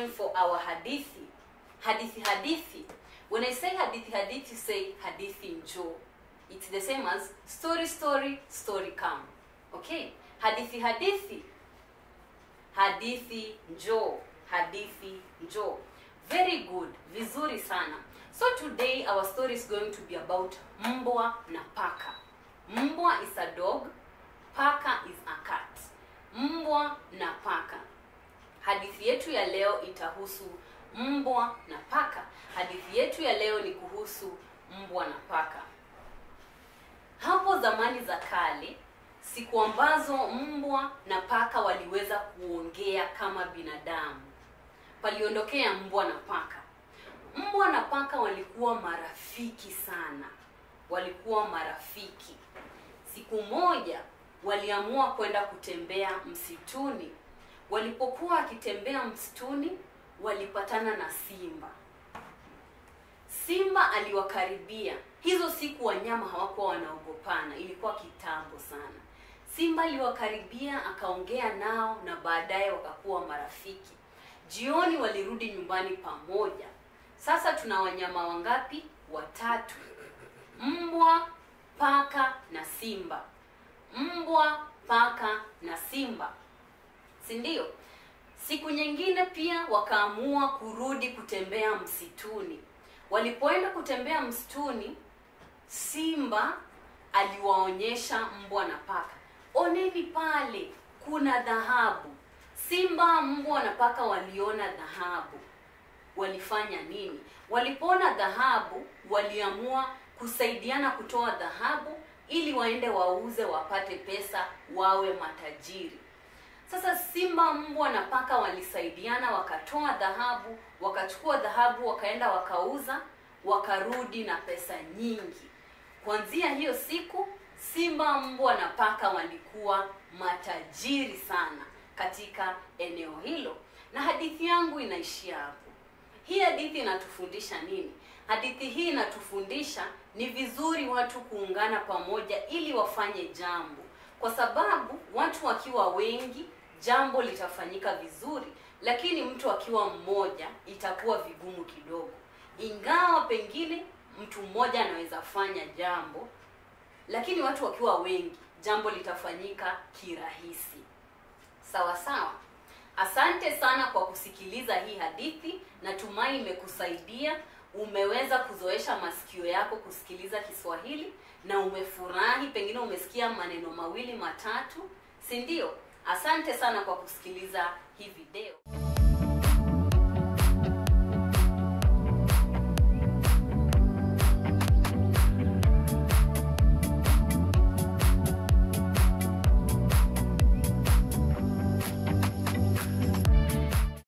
time for our hadithi. Hadithi hadithi. When I say hadithi hadithi, say hadithi njoo. It's the same as story story story come. Okay? Hadithi hadithi. Hadithi njoo. Hadithi njoo. Very good. Vizuri sana. So today our story is going to be about mbwa na paka. Mbwa is a dog, paka is a cat. Mbwa na paka. Hadithi yetu ya leo itahusu mbwa na paka. Hadithi yetu ya leo ni kuhusu mbwa na paka. Hapo zamani za kale, siku ambazo mbwa na paka waliweza kuongea kama binadamu, paliondokea mbwa na paka. Mbwa na paka walikuwa marafiki sana, walikuwa marafiki. Siku moja waliamua kwenda kutembea msituni. Walipokuwa wakitembea msituni, walipatana na simba. Simba aliwakaribia. Hizo siku wanyama hawakuwa wanaogopana, ilikuwa kitambo sana. Simba aliwakaribia akaongea nao na baadaye wakakuwa marafiki. Jioni walirudi nyumbani pamoja. Sasa tuna wanyama wangapi? Watatu: mbwa, paka na simba. Mbwa, paka na simba, si ndio? Siku nyingine pia wakaamua kurudi kutembea msituni. Walipoenda kutembea msituni, simba aliwaonyesha mbwa na paka, oneni pale kuna dhahabu. Simba, mbwa na paka waliona dhahabu. Walifanya nini? Walipoona dhahabu, waliamua kusaidiana kutoa dhahabu ili waende wauze wapate pesa, wawe matajiri. Sasa simba, mbwa na paka walisaidiana, wakatoa dhahabu, wakachukua dhahabu, wakaenda wakauza, wakarudi na pesa nyingi. Kuanzia hiyo siku, simba, mbwa na paka walikuwa matajiri sana katika eneo hilo, na hadithi yangu inaishia hapo. Hii hadithi inatufundisha nini? Hadithi hii inatufundisha ni vizuri watu kuungana pamoja ili wafanye jambo, kwa sababu watu wakiwa wengi jambo litafanyika vizuri, lakini mtu akiwa mmoja itakuwa vigumu kidogo. Ingawa pengine mtu mmoja anaweza fanya jambo, lakini watu wakiwa wengi jambo litafanyika kirahisi. Sawa sawa. Asante sana kwa kusikiliza hii hadithi. Natumai imekusaidia, umeweza kuzoesha masikio yako kusikiliza Kiswahili na umefurahi, pengine umesikia maneno mawili matatu, si ndio? Asante sana kwa kusikiliza hii video.